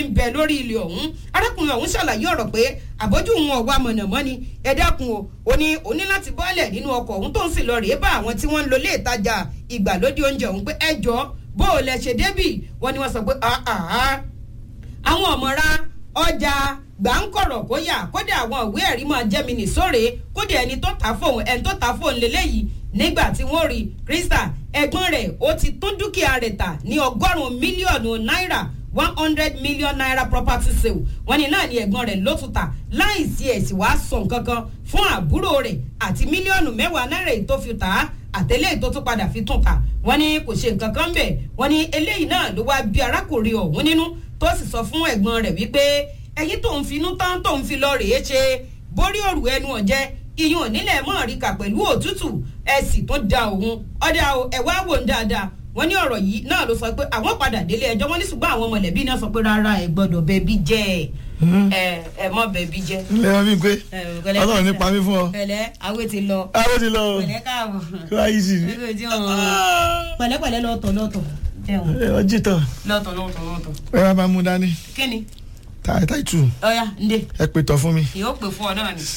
ń bẹ lórí ilẹ̀ ọ̀hún arákùnrin ọ̀hún ṣàlàyé ọ̀rọ̀ pé àbójú òun ọ̀wá mọ̀nàmọ́ni ẹ dákun o ó ní ó ní láti bọ́ọ̀lẹ̀ nínú ọkọ̀ ọ̀hún tó ń sì lọ rèé bá àwọn tí wọ́n ń lo ilé ìtajà ìgbàlódé oúnjẹ ọ̀hún pé ẹ jọ bó o lẹ ṣe débì wọ́n ní wọ́n sọ pé àwọn ọ̀mọ̀ra ọjà gbàǹkọ̀rọ̀ kó yà kódà àwọn ìwé ẹ̀rí máa jẹ́ mi nìsóre kódà ẹni tó ta fóun ẹni tó ta fóun lélẹ́yìí nígbà tí wọ́n rí krista ẹ̀gbọ́n rẹ̀ ó ti tún dúkìá rẹ̀ tà ní ọgọ́rùn-ún mílíọ̀nù náírà one hundred million naira property sale wọ́n ní náà ni ẹ̀gbọ́n rẹ̀ ló tún tà láì sí ẹ̀sìn wàá sọ nǹkan kan fún àbúrò rẹ̀ àti mílíọ̀nù mẹ́wàá náírà èyí tó fi tà á àtẹlẹ́ èyí tó tún padà fi tún tà wọ́n ní kò ṣe nǹkan kan bẹ̀ wọ́n ní eléyìí náà ló wá bí arákùnrin ọ̀hún nínú tó sì sọ fún ẹ̀gbọ́n rẹ̀ wípé ẹ̀yin tó ń finú tán tó ń fi lọ rèé ṣe borí òrù ẹnu ọ̀jẹ́ iyún onílẹ̀ mọ́ọ̀ríkà pẹ̀lú òtútù ẹ sì tún da òun ọ̀dà ẹ̀wá wò ń dáadáa wọ́n ní ọ̀rọ̀ yìí náà ló sọ pé àwọn padà délé ẹjọ́ wọ́n ní ṣùgbọ́n àwọn mọ̀lẹ́bí náà sọ pé rárá ẹ gbọ́dọ̀ bẹbí jẹ́ ẹ ẹ mọ bẹbí jẹ́. ilé wọn bí pé ọlọ́run ní pamí fún ọ. pẹ̀lẹ́ awé ti lọ. awé ti lọ o pẹ̀lẹ́ káàbọ̀. kí wàá yí sí i. pẹ̀lẹ́pẹ̀lẹ́ lọ́tọ̀ lọ́tọ̀. ẹ ọ jí tán. lọ́tọ̀ lọ́tọ̀ lọ́tọ̀. ẹ wá máa mú dání. kíni. táì táì tù. ọ̀ya ǹdẹ. ẹ pè tọ́ fún mi. yóò pè fún ọ náà ni.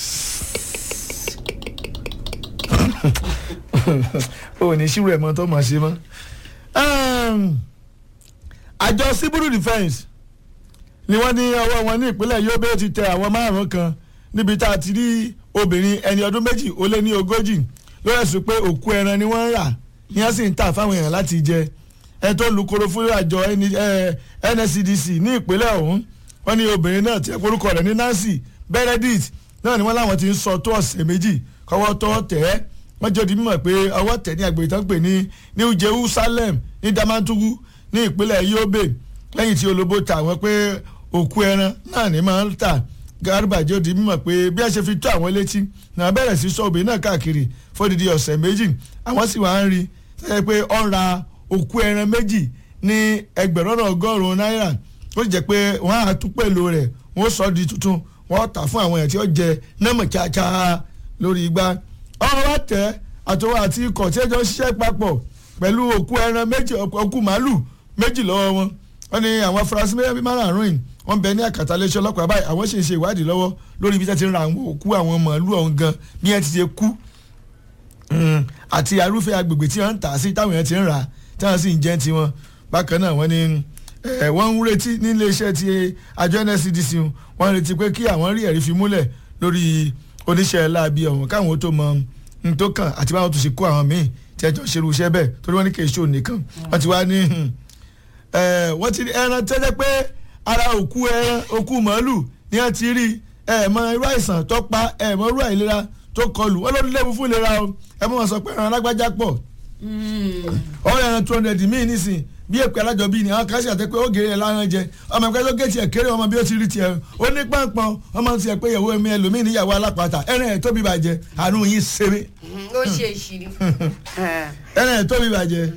o ò ní ṣírò ẹ̀ mọ́ tó mọ̀ ṣe mọ́. àjọ civil defence ni wọ́n ní ọwọ́ wọn ní ìpínlẹ̀ Yobe ti tẹ àwọn márùn-ún kan níbi tá a ti rí obìnrin ẹni ọdún méjì ó lé ní ogójì lórí ẹ̀sùn pé òkú ẹran ni wọ́n ń rà ní wọ́n sì ń tà fáwọn èèyàn láti jẹ ẹ tó lukoro fún àjọ NSCDC ní ìpínlẹ̀ ọ̀hún wọ́n ní obìnrin náà tí orúkọ rẹ̀ ní Nancy Benedict náà ni wọ́n láwọn ti ń sọ tó ọ̀sẹ̀ méjì kọ́wọ́ tó tẹ̀ ẹ́ wọ́n jẹ́ di mímọ̀ pé ọwọ́ tẹ̀ ní agbègbè tó ń pè ní New Jerusalem ní Damaturu ní ìpínlẹ̀ Yobe lẹ́yìn tí olóbó ta àwọn pé òkú ẹran náà ní máa ń tà Garba jẹ́ di mímọ̀ pé bí a ṣe fi tó àwọn létí náà bẹ̀rẹ̀ sí sọ obìnrin náà káàkiri fódìdí ọ̀sẹ̀ méjì àwọn sì wá ń rí sẹ́yìn pé ó ń ra òkú ẹran méjì ní ẹgbẹ̀rún ọ̀nà ọgọ́rùn-ún náírà ó jẹ́ pé wọ́n á tún pèlò rẹ̀ wọ́n sọ di tuntun wọ́n tà fún àwọn èèyàn tí ó jẹ nọ́mọ̀ kíákíá lórí igbá ọ̀rọ̀ wa tẹ̀ àtọwọ́ àti ikọ̀ tí ẹjọ́ ń ṣiṣẹ́ papọ̀ pẹ̀lú òkú ẹran méjì òkú màálù méjì lọ́wọ́ wọn wọ́n ní àwọn afurasí mẹ́rin márùn-ún yìí wọ́n bẹ ní àkàtà iléeṣẹ́ ọlọ́pàá báyìí àwọn sì ń ṣe ìwádìí lọ́wọ́ lórí ibi tí wọ́n ti ń ra àwọn òkú àwọn màálù ọ̀hún gan bí wọ́n ti ṣe kú àti arúfẹ́ agbègbè tí wọ́n ń tà sí táwọn èèyàn ti ń rà tí wọ́n sì ń jẹ́ tiwọn bákan náà wọ́n ní wọ́n ń retí ní iléeṣẹ́ ti àjọ NSCDC wọ́n ń retí pé kí àwọn rí ẹ̀rí fi múlẹ̀ lórí oníṣẹ́ láabi ọ̀hún káwọn tó mọ n tó kàn àti báwọn tó ṣe kó àwọn míì tí ẹjọ́ ṣerú iṣẹ́ bẹ́ẹ̀ torí wọ́n ní kì í ṣó nìkan wọ́n ti wá ní wọ́n ti ẹran tẹ́jẹ́ pé ara òkú ẹran òkú màálù ni wọ́n ti rí ẹ̀ẹ̀mọ irú àìsàn tó pa ẹ̀ẹ̀mọ irú àìlera tó kọlù wọ́n ló léwu fún ìlera o ẹ mọ̀ wọ́n sọ pé ẹran alágbájá pọ̀ ọ̀rọ̀ ẹran two hundred míì nísìn bí èpè alájọ bíi ni àwọn kan ṣe àtẹ pé ó gèrè ẹ láràn jẹ ọmọ ẹgbẹ́ ló gé tiẹ̀ kéré ọmọ bí ó ti rí tiẹ̀ ó ní pọ́npọ́n ọmọ tiẹ̀ pé ìyàwó mi ẹlòmíì níyàwó alápàtà ẹran ẹ̀ tóbi bàjẹ́ àánú yín ṣeré. ó ṣe ìṣìrí. ẹran ẹ̀ tóbi bàjẹ́.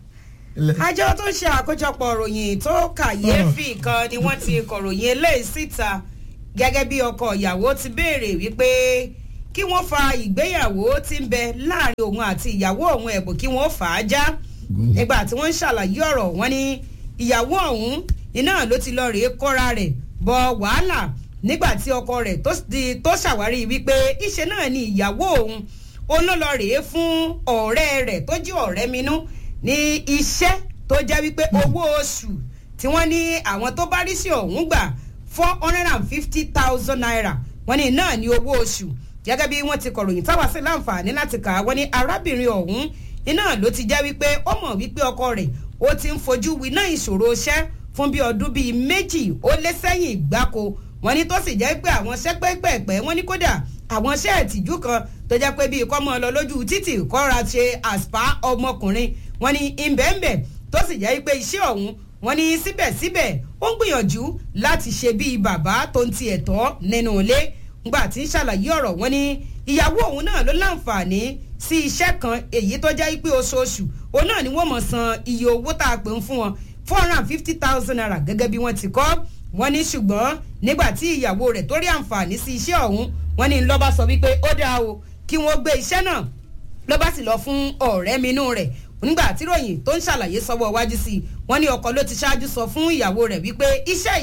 àjọ tó ń ṣe àkójọpọ̀ ròyìn tó kàyéfì kan ni wọ́n ti kọ̀ròyìn eléyìí síta gẹ́gẹ́ bí ọkọ ìyàwó ti béèrè wípé kí wọ́n fa ìgbéyàwó tí ń bẹ láàrin òun àti ìyàwó òun ẹ̀bùn kí wọ́n fà á já nígbà tí wọ́n ń ṣàlàyé ọ̀rọ̀ wọn ní ìyàwó ọ̀hún iná ló ti lọ rèé kọ́ra rẹ̀ bọ wàhálà nígbà tí ọkọ rẹ̀ tó ṣàwárí wípé ìṣe náà ni ìyàwó òun olólọ rèé fún ọ̀rẹ́ rẹ̀ tó jí ọ̀rẹ́ minú ní iṣẹ́ tó jẹ́ wípé owó oṣù tí wọ́n ní àwọn tó bá rí sí ọ̀hún gbà four hundred and fifty thousand naira wọ́n ní náà ní owó oṣù gẹ́gẹ́ bí wọ́n ti kọ̀ròyìn táwa sí láǹfààní láti kà á wọ́n ní arábìnrin ọ̀hún iná ló ti jẹ́ wípé ó mọ̀ wípé ọkọ rẹ̀ ó ti ń fojú winá ìṣòro iṣẹ́ fún bí ọdún bíi méjì ó lé sẹ́yìn gbáko wọ́n ní tó sì jẹ́ pé àwọn iṣẹ́ pẹ́pẹ́pẹ́ wọ́n ní kódà àwọn iṣẹ́ ìtìjú kan tó jẹ́ pé bíi kọ́mọ lọ lójú títì kọ́ra ṣe àṣpá ọmọkùnrin wọ́n ní ìbẹ̀ǹbẹ̀ tó sì jẹ́ pé iṣẹ́ ọ̀hún wọ́n ní síbẹ̀síbẹ̀ ó ń gbìyànjú láti ṣe bíi bàbá tó ń ti ẹ̀tọ́ nínú ilé ngbà tí ń ṣàlàyé ọ̀rọ̀ wọn ní ìyàwó òun náà ló láǹfààní sí iṣẹ́ kan èyí tó jẹ́ pé oṣooṣù òun náà ni wọ́n mọ̀ san iye owó tá a pè ń fún wọn four hundred and fifty thousand naira gẹ́gẹ́ bí wọ́n ti kọ́ wọ́n ní ṣùgbọ́n nígbà tí ìyàwó rẹ̀ tó rí àǹfààní sí iṣẹ́ ọ̀hún wọ́n ní lọ́ba sọ wípé ó dáa o kí wọ́n gbé iṣẹ́ náà lọ́ba sì lọ fún ọ̀rẹ́ minú rẹ̀ nígbà tí ròyìn tó ń ṣàlàyé sọ́wọ́ wájú sí i wọ́n ní ọkọ ló ti ṣáájú sọ fún ìyàwó rẹ̀ wípé iṣẹ́ yìí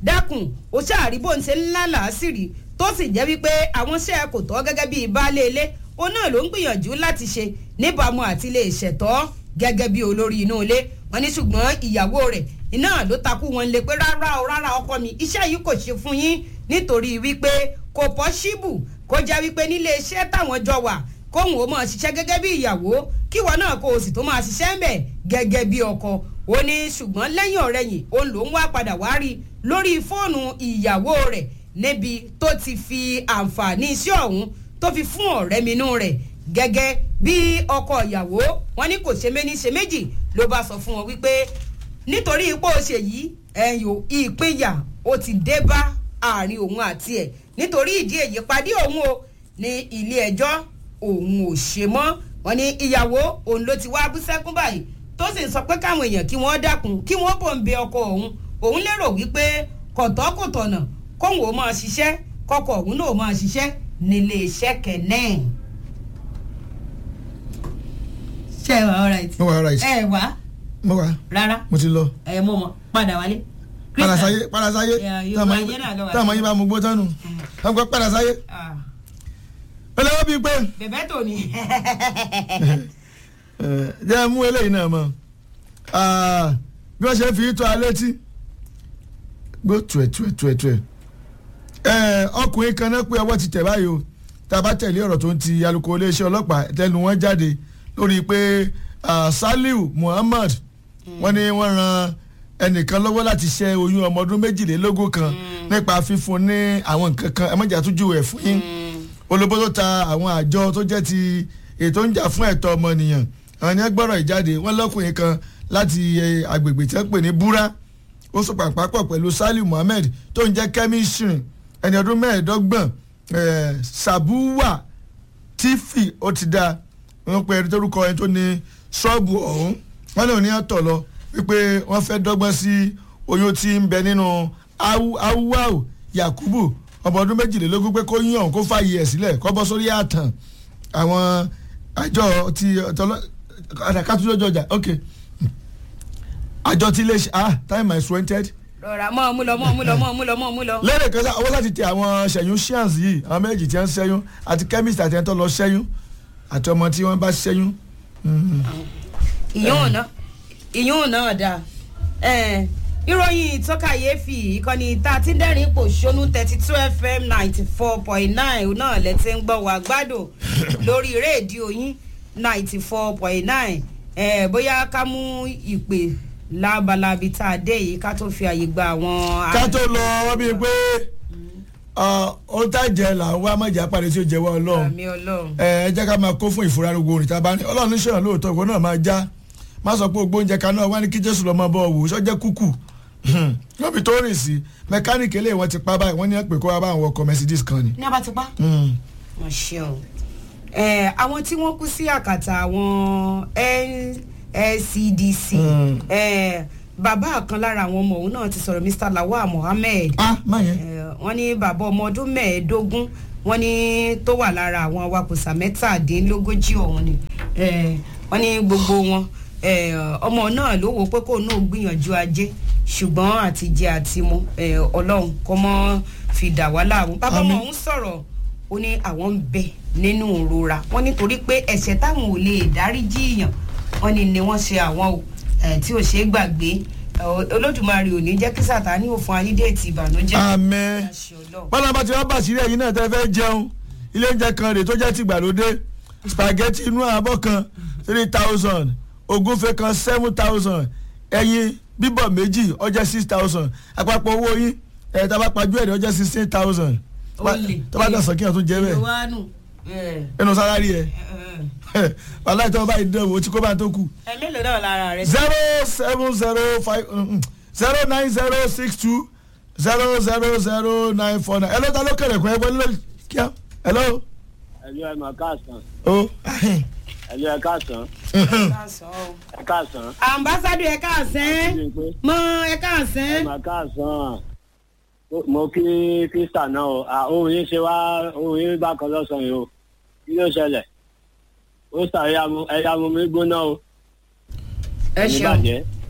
dákun ó ṣàrí bó ń ṣe ńlá làásìrì tó sì jẹ́ wípé àwọn iṣẹ́ kò tọ́ gẹ́gẹ́ bíi baálé ilé òun náà ló ń gbìyànjú láti ṣe níbàámu àti lè ṣẹ̀tọ́ gẹ́gẹ́ bí olórí inú ilé wọn ní ṣùgbọ́n ìyàwó rẹ̀ iná ló takú wọn lé pé rárá o rárá ọkọ mi iṣẹ́ yìí kò ṣe fún yín nítorí wípé kò pọ́ṣíbù kó jẹ́ wípé nílé iṣẹ́ táwọn jọ wà kóhùn ó máa ṣiṣẹ́ gẹ́gẹ́ bí ìyàwó kíwọ náà kó o sì tó máa ṣiṣẹ́ ń bẹ̀ gẹ́gẹ́ bí ọkọ ó ní ṣùgbọ́n lẹ́yìn ọ̀rẹ́yìn òun ló ń wá padà wá rí lórí fóònù ìyàwó rẹ̀ níbi tó ti fi àǹfààní iṣẹ́ ọ̀hún tó fi fún ọ̀rẹ́ minú rẹ̀ gẹ́gẹ́ bí ọkọ ìyàwó wọn ní kò ṣe méní ṣe méjì ló bá sọ fún wọn wípé nítorí ipò ṣe yìí ẹ̀yìn ìpínyà ó ti dé bá àárín òun àti ẹ̀ nítorí ìdí èyí pàdé òun o ní ilé ẹjọ́ òun ò ṣe mọ́ wọn ní ìyàwó òun ló ti wá bú sẹ́kún báyìí tó sì ń sọ pé káwọn èèyàn kí wọ́n dákun kí wọ́n bò ń bẹ ọkọ òun òun lérò wípé kọ̀tọ́kùtọ̀nà kóun ò máa ṣiṣẹ́ kọkọ̀ òun náà máa ṣiṣẹ́ nílé iṣẹ́ kẹ́nẹ́. ṣé ẹ wà all right. mo wà all right. ẹ wà mo wà rárá mo ti lọ. ẹ mọ̀ mọ̀ padà wálé. parasaye parasaye Yeah, Yorùbá yẹn náà lọ wà. táwọn yín bá mú gbó tánu wọn gbọ́ parasaye Ah, olówó bíi pé bẹ̀bẹ̀ tó ní. ẹ, jẹ́ mú eléyìí náà mọ́ Ah, bí wọ́n ṣe fi tó alẹ́ tí gbó tuẹ̀ tuẹ̀ tuẹ̀ tuẹ̀ ẹ ọkùnrin kan náà pé ọwọ́ ti tẹ̀ báyìí o tá a bá tẹ̀lé ọ̀rọ̀ tó ń ti alukoro iléeṣẹ́ ọlọ́pàá tẹnu wọn jáde lórí pé ah, Saliu Muhammad wọ́n ní wọ́n ran ẹnìkan lọ́wọ́ láti ṣẹ́ oyún ọmọ ọdún méjìlélógún kan nípa fífún ní àwọn nǹkan kan ẹ mọ̀jà tún júwèé fún yín olóbó tó ta àwọn àjọ tó jẹ́ ti ètò ń jà fún ẹ̀tọ́ ọmọnìyàn àwọn yẹn gbọ́rọ̀ ìjáde wọ́n lọ́kùnrin kan láti eh, agbègbè tí wọ́n pè ní búrá ó sọ pàpàpọ̀ pẹ̀lú Saliu Muhammed tó ń jẹ́ kẹ́mísírì ẹni ọdún mẹ́ẹ̀ẹ́dọ́gbọ̀n eh, Sabuwa Tífì ó ti dá wọ́n pe ẹni tórúkọ ẹni tó ní ṣọ́ọ̀bù ọ̀hún wọ́n lè ní ọ̀tọ̀ lọ wípé wọ́n fẹ́ dọ́gbọ́n sí oyún tí ń bẹ nínú awúwáwù Yakubu ọmọ ọdún méjìlélógún pé kó yín ọ̀hún kó fààyè ẹ̀ sílẹ̀ kó bọ́ sórí àtàn àwọn àjọ ti àdàkàtúndọ̀jọ ọjà ok àjọ tí ilé ṣe ah time is wanted rọra mọ́ ọ mú lọ mọ́ ọ mú lọ mọ́ ọ mú lọ mọ́ ọ mú lọ. lẹ́rẹ̀ kan sáà owó láti tẹ àwọn ṣẹ̀yún ṣíàǹsì yìí àwọn méjì tí wọ́n ń ṣẹ́yún àti chemist àti ẹni tó lọ ṣẹ́yún àti ọmọ tí wọ́n bá ṣẹ́yún. ìyún náà ìyún náà dáa Eh, ìròyìn ìtọ́kàyéfì ìkànnì tá a ti ń dẹ́rìn pò ṣónú thirty two fm ninety four point nine náà lẹ́tí ń gbọ́ wá gbádùn lórí rédíò yín ninety four point nine bóyá ká mú ìpè lábalábi tá a dé yìí ká tó fi àyè gba àwọn. ká tó lọ wọ́n bíi pé ohun tá a jẹ là ń wá mọ̀jà parí tí ó jẹ́wọ́ ọlọ́run àmì ọlọ́run. ẹ ẹ jẹ́ ká máa kó fún ìfura gbogbo òrìta bá ní ọlọ́run níṣẹ́ lóòótọ́ ìwọ náà máa já má sọ pé ògbó oúnjẹ kan náà wá ní kí jésù lọ́mọ bọ́ wò sọ́jẹ́ kúkú lọ́bi tó rìn sí mẹkáníìkì eléyìí wọ́n ti pa báyìí wọ́n ní pé kó wá bá àwọn ọkọ̀ mercedes kan ni. ní abá ti pa. Hmm. wọ́n ṣe o àwọn tí wọ́n kú sí àkàtà àwọn NSCDC Mm. eh, bàbá kan lára àwọn ọmọ òun náà ti sọ̀rọ̀ Mr Lawal Mohammed ah má yẹn. Eh, wọ́n ní bàbá ọmọ ọdún mẹ́ẹ̀ẹ́dógún wọ́n ní tó wà lára àwọn awakùsà mẹ́tàdínlógójì ọ̀hún ni Eh, wọ́n ní gbogbo wọn eh, ọmọ náà ló wò pé kó náà gbìyànjú ajé ṣùgbọ́n àti jẹ àti mu eh, ọlọ́run kọ́ mọ́ fi dà wá láàmú bàbá ọmọ Àmín. ọ̀hún sọ̀rọ̀ ó ní àwọn ń bẹ nínú ìrora wọ́n nítorí pé ẹ̀ṣẹ̀ táwọn ò lè dáríjì èèyàn wọ́n ní ni wọ́n ṣe àwọn o eh, tí ò ṣeé gbàgbé Eh, olódùmarè ò ní jẹ́ kí sàtáni ò fún ayídẹ́ẹ̀tì ìbànújẹ́ àmín Àṣẹ Ọlọ́run. bọ́lá bá ti wá bàṣírí ẹ̀yin náà tẹ́ fẹ́ jẹun ilé oúnjẹ kan rèé tó jẹ́ tìgbàlódé spaghetti inú àbọ̀ kan three thousand ògúnfe kan seven thousand ẹyin bíbọ̀ méjì ó jẹ́ six thousand àpapọ̀ owó yín ẹ̀ tá a bá pajú ẹ̀rẹ́ ó jẹ́ sixteen thousand Olè. tó bá dọ̀sán kí wọ́n tún jẹ́ bẹ́ẹ̀ ìwánù ẹnu sálárì ẹ̀ wàhálà ìtọ́ bá ìdán wò ó tí kò bá tó kù ẹ mélòó náà lára rẹ. zero seven zero five zero nine zero six two zero zero zero nine four nine ẹ ló ta ló kẹrẹ kọ ẹ wọlé lórí kíá hello. ẹlú ẹ máa káàsán o ẹlú ẹ káàsán ẹ káàsán ambassadọ ẹ káàsán Bí n pé mọ ẹ ẹ káàsán. máa káàsán mo kí krista náà o à, ohun yín ṣe wá ohun yín bá kan lọ́sàn-án yìí o kí ló ṣẹlẹ̀ ó sà ẹ̀yà mu mi gbóná o ẹ ní ṣeun bàjẹ́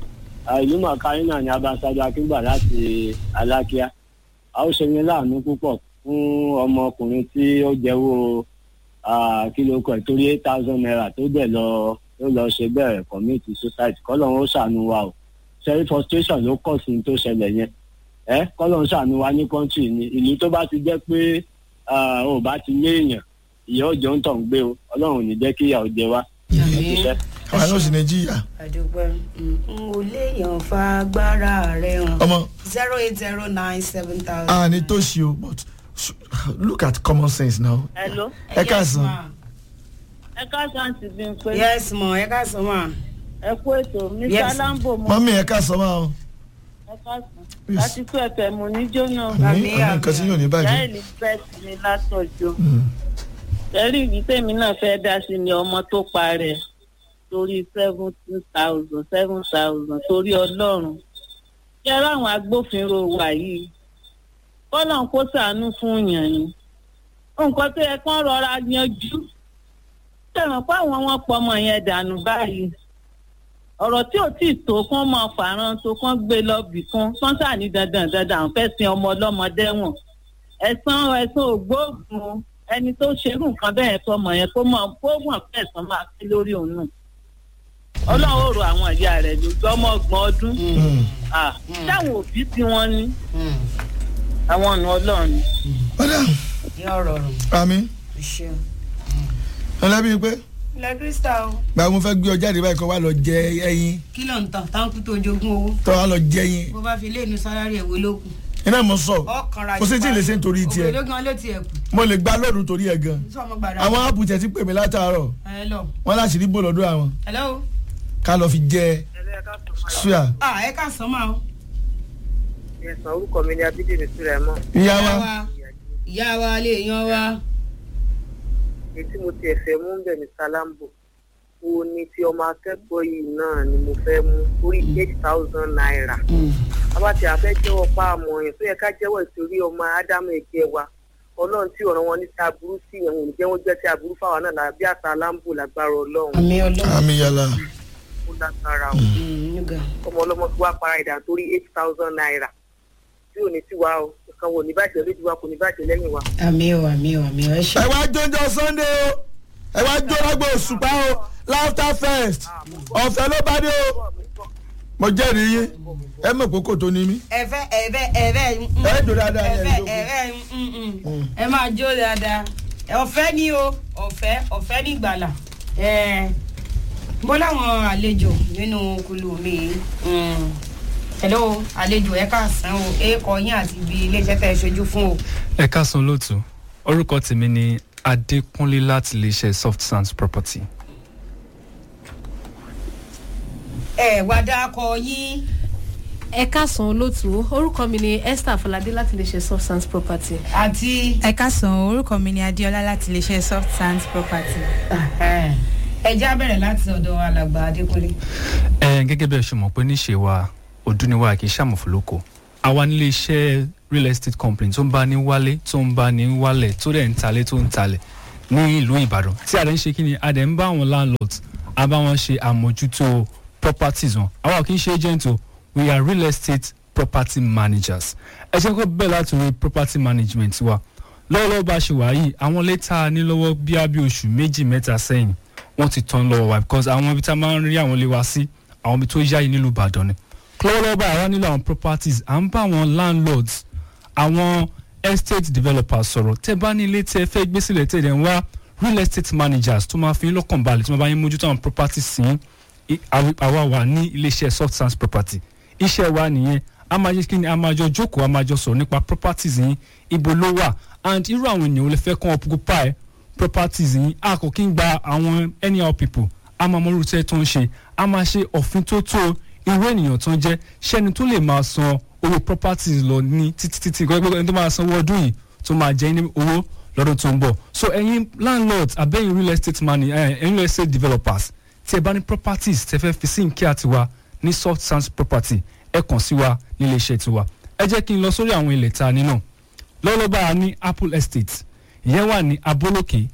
ìlú mọ̀kárí náà ni abasado akíngbà láti alákíá a ó ṣe ní láàánú púpọ̀ fún ọmọkùnrin tí ó jẹ́wọ́ ah, kí ló kọ̀ torí eight thousand naira tó dẹ̀ lọ tó lọ ṣe bẹ́ẹ̀ commit suicide kọ́lọ́run ó ṣàánú wa o sẹ́rí frustration ló kọ̀ sí ní tó ṣẹlẹ̀ yẹn ẹ kọ́lọ́run ṣàánú wa ní country ni ìlú tó bá ti jẹ́ pé ah, ò bá ti léèyàn ìyá òjò ń tàn gbé o ọlọ́run ò ní jẹ́ kí ìyà ó jẹ wá ẹ ti ṣẹ́. àwọn yóò sì ní jìyà àdúgbò n ò léèyàn fa agbára rẹ hàn ọmọ zero eight zero nine seven thousand. a ní tó ṣe o but sh- look at common sense now. Hello. ẹ káàsán ẹ káàsán ti bí n pé yes mo ẹ ká sọ ma. ẹ kú ètò mr Yes. lambo mo mọ́mí ẹ káàsán máa o. ẹ káàsán Yes. láti kú ẹ̀fẹ̀ mo ní jóná ní Àmì, àwọn nǹkan tí yóò ní ìyá bàjẹ́. elizabeth ní látọjọ́ Mm. ẹrí ìdí tèmi náà fẹ́ dá sí ni ọmọ tó parẹ́ torí seventeen thousand seven thousand torí ọlọ́run yẹ láwọn agbófinró wa yìí kọ́lọ́n kó sàánú fún yàn yín nǹkan tó yẹ kán rọra yanjú tẹ̀wọ̀n pé àwọn wọn pọ̀ ọmọ yẹn dànù báyìí ọ̀rọ̀ tí ò tí ì tó kán máa fàrán tó kán gbé lọ bì kan kán sàní dandan dandan àwọn fẹ́ sin ọmọ ọlọ́mọdé wọn ẹ̀sán ẹ̀sán ògbóògùn ẹni tó ṣerú nǹkan bẹ́ẹ̀ fọmọ yẹn kó mọ̀ kó mọ̀ pé ẹ̀sán máa pé lórí òun náà ọlọ́run ò ro àwọn ìyá rẹ̀ lójú ọmọ ọgbọ̀n ọdún Mm. Ah, táwọn òbí tí wọ́n ní àwọn ọ̀nà ọlọ́run ni. ọ̀dà yóò rọrùn àmì ṣeun. ọ̀làbí pé ilẹ̀ krista o gba mo fẹ́ gbé ọ jáde báyìí kó wá lọ jẹ ẹyin kí ló ń tàn táǹkù tó jogún owó tó wá lọ jẹ ẹyin bó bá fi léènú sálárì ẹ̀wọ́ ló kù. iná mo sọ ọkànra kò sí tí ì lè ṣe nítorí tiẹ̀ òkèlè gan ló tiẹ̀ kù mo lè gba lọ́ọ̀dún torí ẹ̀ gan sọmọ gbàdá. àwọn áàpù tẹ̀ ti pè mí látàárọ̀ hello wọ́n láti rí bò lọ́dọ̀ àwọn hello. ká lọ fi jẹ ṣúà ah ẹ ká sọ máa o. ẹ̀sán orúkọ mi ni abídèmí sùrẹ̀mọ́ ìyá wa ìyá wa lè yan wa. èyí tí mo ti ẹ̀fẹ̀ mú bẹ̀ ní salambo wo ni ti ọmọ akẹ́kọ̀ọ́ yìí náà ni mo fẹ́ mú orí eight thousand naira abáti àfẹ́ jẹ́wọ́ pa àmọ́ yẹn tó yẹ ká jẹ́wọ́ ìtorí ọmọ ádámù ẹ̀jẹ̀ wa ọlọ́run tí ọ̀ràn wọn ní ti aburú sí yẹn wọn ò ní jẹ́ wọ́n jẹ́ ti aburú fáwọn náà là bí àtà lambo lágbára ọlọ́run àmì ọlọ́run. àmì yàrá ó lágbára o nígbà. ọmọ ọlọ́mọ tí wàá para ìdá torí eight thousand naira tí ò ní tiwa o nǹkan wo ní bàjẹ́ lójú wa kò ní bàjẹ́ lẹ́yìn wa. àmì o àmì o àmì o ẹ ṣe. ẹ wá jóúnjọ sunday o ẹ wá jó lágbo òṣùpá o laughter fest ọ̀fẹ́ ló bá dé o mo jẹ́rìí yín ẹ mọ̀ kókó tó ní mí ẹfẹ ẹfẹ ẹfẹ ẹ jò dáadáa ẹ ẹfẹ jókòó. ẹfẹ ẹ máa jó dáadáa ọ̀fẹ́ ni o ọ̀fẹ́ ọ̀fẹ́ ní ìgbàlà ẹ mo láwọn àlejò nínú kulu mi mm. hello àlejò ẹ káàsán o ẹ kọ yín àti ibi iléeṣẹ́ tẹ́ ẹ ṣojú fún o. ẹ káàsán lóòtú orúkọ tèmi ni adékúnlé láti iléeṣẹ́ soft sands property ẹ wá dákọ yín ẹ káàsán olóòtú orúkọ mi ni esther afọládé láti lè ṣe substance property. àti ẹ káàsán orúkọ mi ni adéọlá láti iléeṣẹ́ soft sands property. ẹ já bẹ̀rẹ̀ láti ọ̀dọ̀ alàgbà adékúnlé. ẹ gẹ́gẹ́ bí ẹ ṣe mọ̀ pé níṣe wa ọdún ni wa kì í ṣàmùfòlókò àwa nílé iṣẹ́ real estate company tó ń bá ní wálé tó ń bá ní wálẹ̀ tó dẹ̀ ń talé tó ń talẹ̀ ní ìlú ìbàdàn tí a dẹ̀ ń ṣe kí ni a dẹ̀ ń bá àwọn landlords a bá wọn ṣe àmójútó properties wọn àwa ò kì í ṣe agent o we are real estate property managers ẹ ṣe kó bẹ́ẹ̀ láti rí property management wa lọ́wọ́lọ́wọ́ bá ṣe wà yìí àwọn létà ní lọ́wọ́ bí a bí oṣù méjì mẹ́ta sẹ́yìn wọ́n ti tán lọ́wọ́ wa because àwọn ibi tá a máa ń rí àwọn ilé wa sí àwọn ibi tó yá yìí nílùú ìbàdàn ni lọ́wọ́lọ́wọ́ báyìí àwa nílò àwọn properties à ń bá àwọn landlords àwọn estate developers sọ̀rọ̀ tẹ́ bá ní ilé tí ẹ fẹ́ gbé sílẹ̀ tẹ́ ẹ̀ dẹ̀ ń wá real estate managers tó máa fi yín lọ́kàn balẹ̀ tí wọ́n bá yín mójútó àwọn properties sí i- àwa àwa wà ní iléeṣẹ́ soft sands property iṣẹ́ wa nìyẹn a máa jẹ́ kí ni a máa jọ jókòó a máa jọ sọ̀rọ̀ nípa properties yín ibo ló wà and irú àwọn ènìyàn wo lè fẹ́ kàn occupy properties yín a kò kí ń gba àwọn anyhow people a máa mọ irú iṣẹ́ tó ń ṣe a máa ṣe òfin tó tó irú ènìyàn tó ń jẹ́ ṣẹ́ni tó lè máa san owó properties lọ ní títí títí gbọ́dọ̀ ẹni tó máa san owó ọdún yìí tó máa jẹ́ ní owó lọ́dún tó ń bọ̀ so ẹ̀yin landlords abẹ́yìn real estate money ẹ̀yin real estate developers tí ẹ bá ní properties tẹ fẹ́ fi sí nkí àtiwá ní soft sands property ẹ kàn sí wa nílé iṣẹ́ tiwa ẹ jẹ́ kí n lọ sórí àwọn ilẹ̀ ta nínú lọ́lọ́ba a ní apple estate ìyẹn wà ní abolókè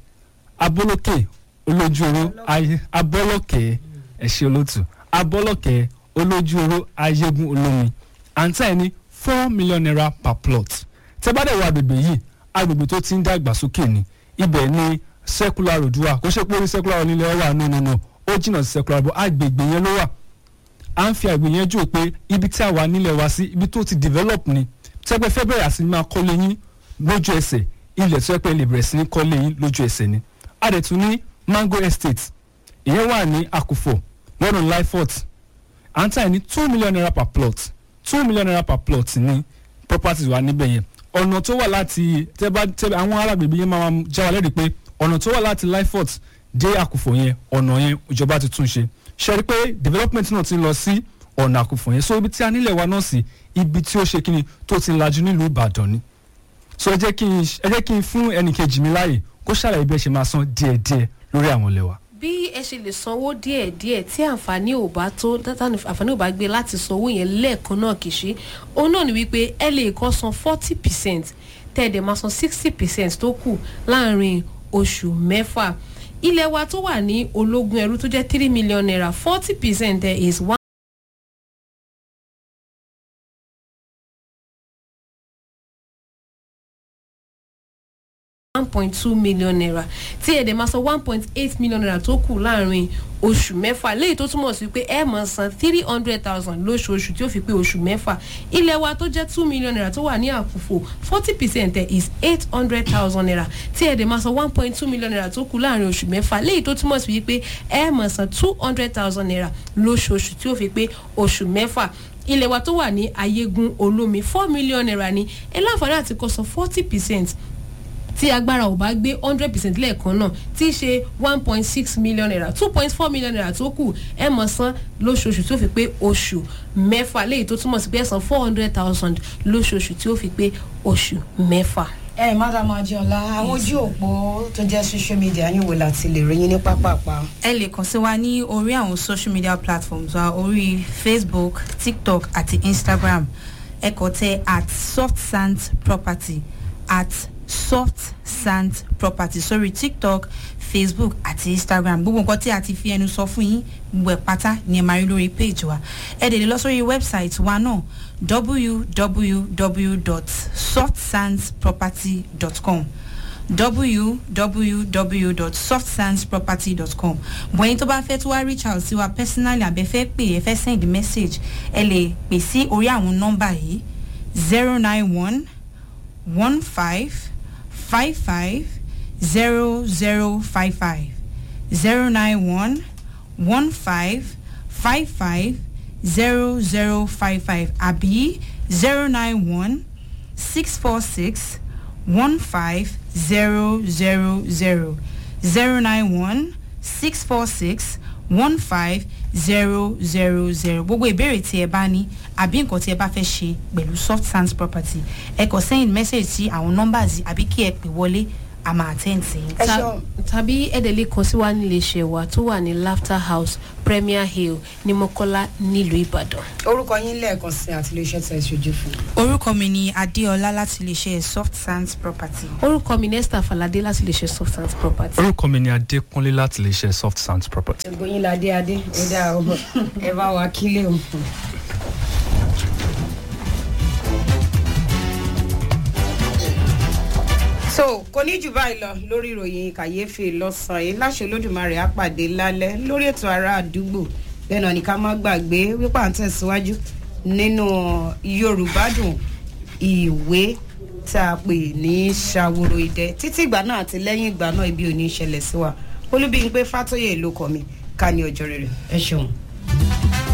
abolókè olójú oró ayé abọ́lọ́kẹ́ ẹ ṣe olótù abọ́lọ́kẹ́ olójú oró ayégun olómi àǹtá ẹ̀ ní four million naira per plot tẹ́ bá dẹ̀ wọ agbègbè yìí agbègbè tó ti ń dàgbàsókè ni ibẹ̀ ni circular road wà kó ṣe pé orí circular road nílẹ̀ wà no no no ó jìnnà sí circular road agbègbè yẹn ló wà à ń fi àgbè yẹn jò pé ibi tí a wà nílẹ̀ wá sí ibi tó ti develop ni tẹ́gbẹ́ fẹ́ bẹ̀rẹ̀ àti máa kọ́lé yín lójú ẹsẹ̀ ilẹ̀ tó yẹ pé lè bẹ̀rẹ̀ sí ní kọ́lé yín lójú ẹsẹ̀ ni a dẹ̀ tún ní mango estate ìyẹn wà ní àkùfọ̀ lọ́dún lifort à ń tà ní two million naira per plot two million naira per plot ní properties wà níbẹ̀ yẹn ọ̀nà tó wà láti tẹ́bá tẹ́bá àwọn arábìnrin yẹn máa já wa lẹ́rìí pé ọ̀nà tó wà láti lifort dé àkùfọ̀ yẹn ọ̀nà yẹn ìjọba ti tún ṣe ṣe rí pé development náà ti ń lọ sí ọ̀nà àkùfọ̀ yẹn so ibi tí a nílẹ̀ wa náà sí ibi tí ó ṣe kíni tó ti lajú nílùú ìbàdàn ni so ẹ jẹ́ kí n ẹ jẹ́ kí n fún ẹnìkejì mi láàyè kó ṣàlàyé bí ẹ ṣe máa san díẹ̀díẹ̀ lórí àwọn ilẹ̀ wa. bí ẹ ṣe lè sanwó díẹ̀díẹ̀ tí àǹfààní ò bá tó tátàní àǹfààní ò bá gbé láti sanwó yẹn lẹ́ẹ̀kan náà kì í ṣe òun náà ni wípé ẹ lè kọ́ san forty percent tẹ́ ẹ dẹ̀ máa san sixty percent tó kù láàrin oṣù mẹ́fà ilẹ̀ wa tó wà ní ológun ẹrú tó jẹ́ three million naira forty percent there is one. one point two million naira tí ẹ̀dẹ̀ máa san one point eight million naira tó kù láàrin oṣù mẹ́fà léyìí tó túmọ̀ sí pé ẹ máa san three hundred thousand lóṣooṣù tí ó fi pé oṣù mẹ́fà ilẹ̀ wa tó jẹ́ two million naira tó wà ní àkùfò forty percent ẹ̀ is eight hundred thousand naira tí ẹ̀dẹ̀ máa san one point two million naira tó kù láàrin oṣù mẹ́fà léyìí tó túmọ̀ sí pé ẹ máa san two hundred thousand naira lóṣooṣù tí ó fi pé oṣù mẹ́fà ilẹ̀ wa tó wà ní ayégun olómi four million naira ni ẹ láǹfààní àti kó san forty percent tí agbára ò bá gbé hundred percent lẹ́ẹ̀kan náà tí í ṣe one point six million naira two point four million naira tó kù ẹ mọ̀ san lóṣooṣù tí ó fi pé oṣù mẹ́fà léyìí tó túmọ̀ sí pé ẹ san four hundred thousand lóṣooṣù tí ó fi pé oṣù mẹ́fà. ẹ madam adiola àwọn ojú òpó tó jẹ́ social media yín wò láti lè rí yín ní pápápá. ẹ lè kàn sí wa ní orí àwọn social media platforms wa orí facebook tiktok àti instagram ẹ kàn tẹ at soft sand property at soft sand property sórí tiktok facebook àti instagram gbogbo nǹkan tí a ti fi ẹnu sọ fún yín gbogbo ẹ̀ pátá ni ẹ máa rí lórí page wa ẹ dẹ̀ lè lọ sórí website wa náà www.softsandsproperty.com www.softsandsproperty.com bọ̀yìn tó bá fẹ́ tó wá reach out sí wa personally àbẹ́ fẹ́ pè ẹ fẹ́ send message ẹ lè pè sí orí àwọn nọ́mbà yìí zero nine one one five five five zero zero five five zero nine one one five five five zero zero five five àbí zero nine one six four six one five zero zero zero zero nine one six four six one five zero zero zero gbogbo ìbéèrè tí ẹ bá ní àbí nǹkan tí ẹ bá fẹ́ ṣe pẹ̀lú soft sands property ẹ kàn send message sí àwọn numbers àbí kí ẹ pè wọlé a máa attend sí i. ẹ Ta- ṣeun. tàbí ẹ̀dẹ̀ lè kàn sí wa nílé iṣẹ́ wa tó wà ní laughter house premier hill ní mọ́kọ́lá nílùú ìbàdàn. orúkọ yín lẹ́ẹ̀kan sí àti iléeṣẹ́ tẹ̀ ṣojú fún. orúkọ mi ni adéọlá láti iléeṣẹ́ soft sands property. orúkọ mi nesta falade láti lè ṣe substance property. orúkọ mi ni adékúnlé láti lè ṣe soft sands property. gbogbo yín la dé adé ẹ dá o ẹ bá wa kílé o. so kò ní jù báyìí lọ lórí ìròyìn kàyéfì lọ́sàn-án yìí láṣẹ olódùmarè àpàdé lálẹ́ lórí ètò ará àdúgbò bẹ́ẹ̀ náà ní ká má gbàgbé wípé à ń tẹ̀síwájú nínú yorùbá dùn ìwé tá a pè ní ṣàwòrò ìdẹ títí ìgbà náà àti lẹ́yìn ìgbà náà ibi ò ní í ṣẹlẹ̀ sí wa olúbíyìn pé fàtóyè ló kọ́ mi ká ní ọjọ́ rere ẹ ṣeun.